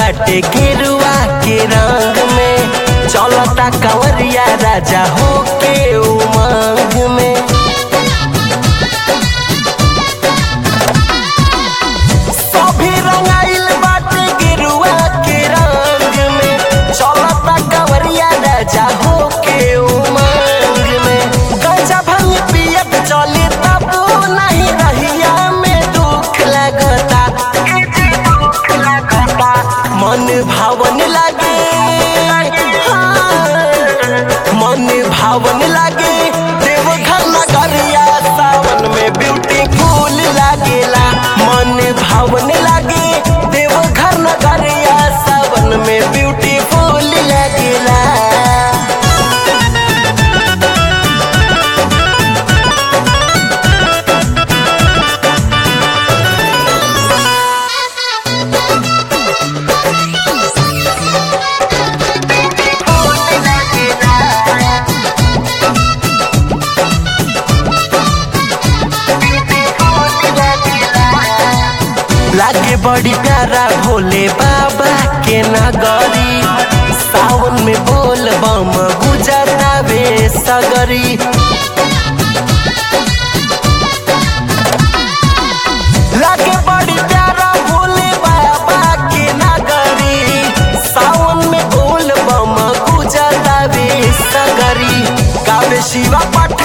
बाटे गेरुआ के रंग में चलता कंवरिया राजा होके उमंग में सभी रंगाइल बाटे गेरुआ के रंग में चलता कंवरिया राजा होके उमंग में गंजा भंग पियत चली तब नहीं रहिया में दुख लगता मन भावन लागे हाँ, मन भावन लागे देवघर नगरिया सावन में ब्यूटीफुल लागेला मन भावन लागे देवघर नगरिया सावन में ब्यूटीफुल लागेला लागे बड़ी प्यारा भोले बाबा के नगरी सावन में बोल बम गुजरता वे सगरी लागे बड़ी प्यारा भोले बाबा के नगरी सावन में बोल बम गुजरता वे सगरी गावे शिवा पाठ